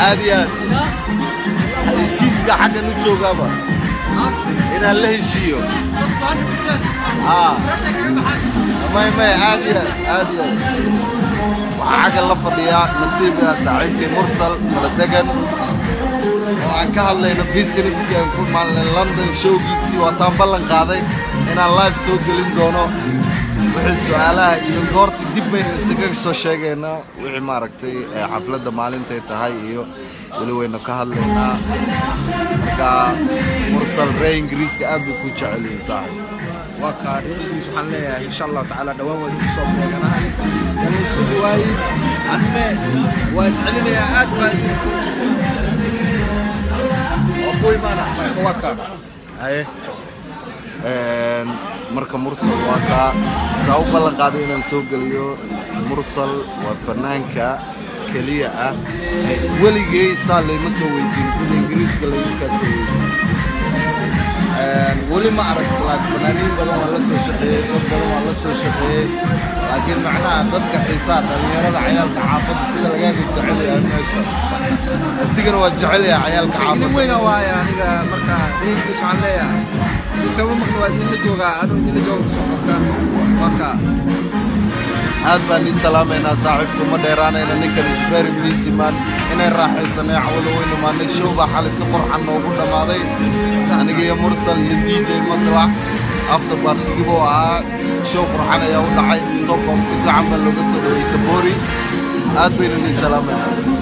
aad iyo aad heshiiska xaggan u joogaaba inaan la heshiiyo haa may may aad iyo aad aad iyo aad waxaa xaggan la fadhiyaa nasiibka saaxiibkay mursal kala degan oo aan ka hadlayno businesskii aan ku maalnay london showgiisii waataan ballan qaaday inaan live soo gelin doono wixii su-aalaha iyo goorta dib baynu isaga soo sheegaynaa wixii maaragtay ee xafladda maalintay tahay iyo weli waynu ka hadlaynaa marka mursal ree ingiriiska aad bay ku jecel yihiin saaxib waa kaa dhinaciis waxaan leeyahay insha allahu tacaala dhowaan waan idin soo beeganahay yani sidi waaye anne waa iscelinayaa aad baa idinku waa ku imaana marka waa kaa haye Een, marka mursal waa kaa saa u ballan qaaday inaan soo geliyo mursal waa fanaanka keliya ah ee weligay saa layma soo weydiin sida ingiriiska layma kaa soo weydiin Een, weli ma arag laakiin fanaaniin badan waa la soo shaqeeyey dad badan waa la soo shaqeeyey laakiin macnaha dadka xiisaa dhallinyarada cayaalka xaafadda sida lagaaga jecel yahay meesha isigana waa jecel yahay cayaalka idin xaafadda weyna waaye aniga marka dhinaciis waxaan leeyahay idinkama maqli waa idinla joogaa anuu idinla jooga soo qabta waa kaa aad baan ii salaamaynaa saaxiibku ma dheeraanayna ninkan isberi miisiman inay raaxaysanay cawlo weynu maanay show baa xalay si qurxan noogu dhammaaday aniga iyo mursal iyo d j maslax after bartigib oo ahaa show qurxan ayaa u dhacay stockholm si fiican baa looga soo dhaweeyey tabori aad baynu ii salaamaynaa